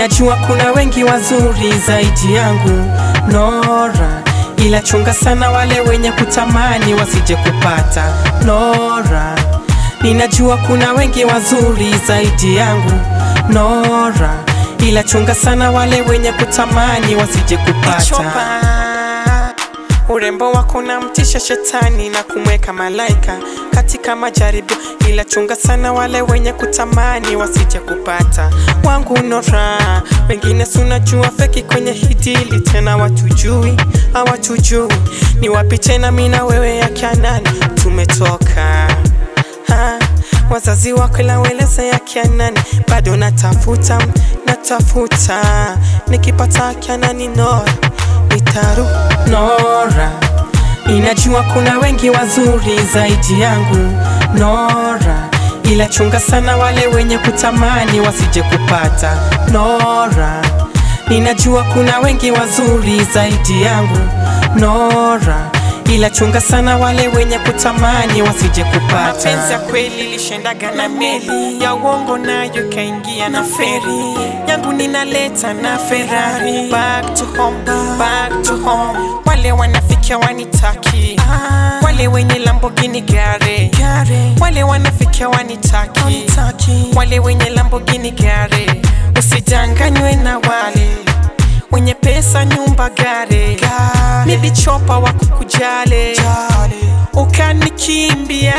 Ninajua kuna wengi wazuri zaidi yangu Nora, ila chunga sana wale wenye kutamani wasije kupata Nora, ninajua kuna wengi wazuri zaidi yangu Nora, ila chunga sana wale wenye kutamani wasije kupata Urembo wako na mtisha shetani na kumweka malaika katika majaribio, ila chunga sana wale wenye kutamani wasije kupata wangu Nora. Wengine sunajua feki kwenye hidili tena watujui, hawatujui ni wapi tena, mi na wewe ya Kianani tumetoka ha, wazazi wako ila weleza ya Kianani bado natafuta, natafuta nikipata Kianani Nora nitaru Nora, inajua kuna wengi wazuri zaidi yangu Nora, ila chunga sana wale wenye kutamani wasije kupata Nora, ninajua kuna wengi wazuri zaidi yangu Nora, ila chunga sana wale wenye kutamani wasije kupata. Mapenzi ya kweli lishendaga na meli ya uongo, nayo kaingia na feri yangu ninaleta na Ferrari. Back to home, back to home. Wale wanafikia wanitaki, wale wenye Lamborghini gare, wale wanafikia wanitaki, wale wenye Lamborghini gare. Usijanganywe na wale wenye pesa, nyumba, gare, nilichopa wa kukujale ukanikimbia.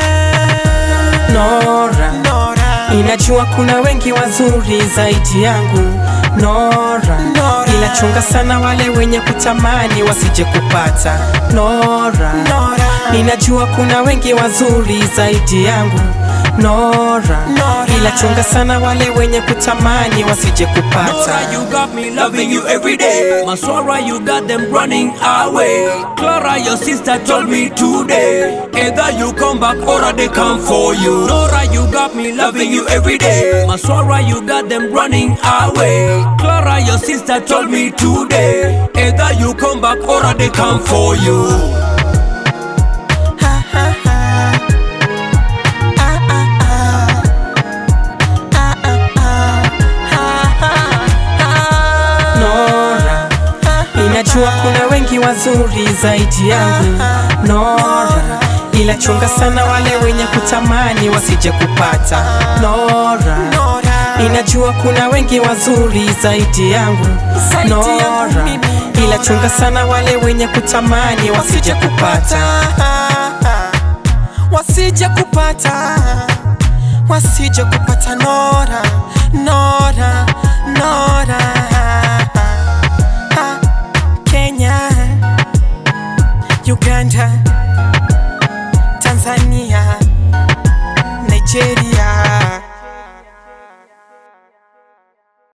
Nora, Nora, inajua kuna wengi wazuri zaidi yangu Nora, Nora, ila chunga sana wale wenye kutamani wasije kupata Nora, Nora, ninajua kuna wengi wazuri zaidi yangu Nora, Nora, ila chunga sana wale wenye kutamani wasije kupata Nora, you got me loving you every day. Maswara, you got them running away. Clara, your sister told me today. Either you come back or they come for you. Nora, you got me loving you every day. Maswara, you got them running away. Clara, your sister told me today. Either you come back or they come for you. Ha, ha, ha. Ah, ah, ah. Ah, ah, ah. Ha, ha, ha. Nora, inajua kuna wengi wazuri zaidi yangu Nora, ila chunga sana wale wenye kutamani wasije kupata Nora, inajua kuna wengi wazuri zaidi yangu Nora, ila chunga sana wale wenye kutamani wasije kupata wasije kupata wasije kupata Nora, Nora